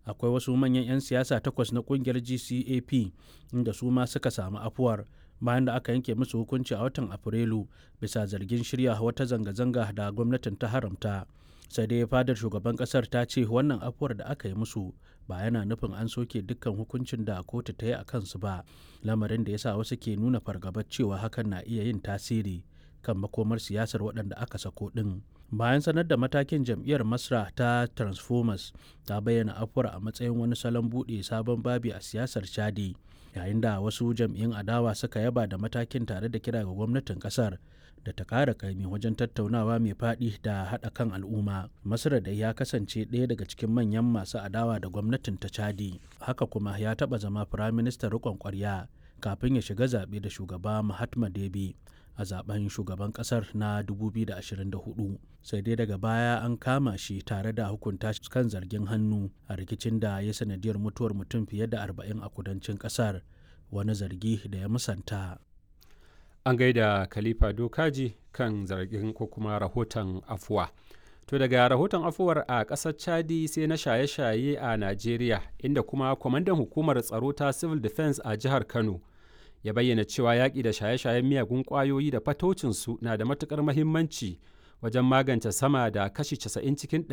akwai wasu manyan 'yan siyasa takwas na kungiyar gcap inda su ma suka samu afuwar bayan da aka yanke musu hukunci a watan afrilu bisa zargin shirya wata zanga-zanga da gwamnatin ta haramta sai dai fadar shugaban kasar ta ce wannan afuwar da aka yi musu ba yana nufin an soke dukkan hukuncin da kotu ta yi a kansu ba lamarin da ya sa wasu ke nuna fargabar cewa hakan na iya yin tasiri kan makomar siyasar waɗanda aka sako ɗin bayan sanar da matakin jam'iyyar masra ta transformers ta bayyana afuwar a matsayin wani salon buɗe sabon babi a siyasar chadi yayin da wasu jam'iyyun adawa suka yaba da matakin tare da kira ga gwamnatin kasar da ta kara kaimi wajen tattaunawa mai faɗi da haɗa kan al'umma masar da ya kasance ɗaya daga cikin manyan masu adawa da gwamnatin ta chadi haka kuma ya taɓa zama firaministan riƙon ƙwarya kafin ya shiga zaɓe da shugaba mahatma debi a zaben shugaban kasar na 2024 sai dai daga baya an kama shi tare da hukunta shi kan zargin hannu a rikicin da ya sanadiyar mutuwar mutum fiye da 40 a kudancin kasar wani zargi da ya musanta an gaida khalifa dokaji kan zargin ko kuma rahoton afuwa to daga rahoton afuwar a ƙasar chadi sai na shaye-shaye a najeriya inda kuma kwamandan hukumar tsaro ta civil defense a jihar kano ya bayyana cewa yaƙi da shaye-shayen miyagun ƙwayoyi da fatocinsu na da matuƙar mahimmanci wajen magance sama da kashi 90 cikin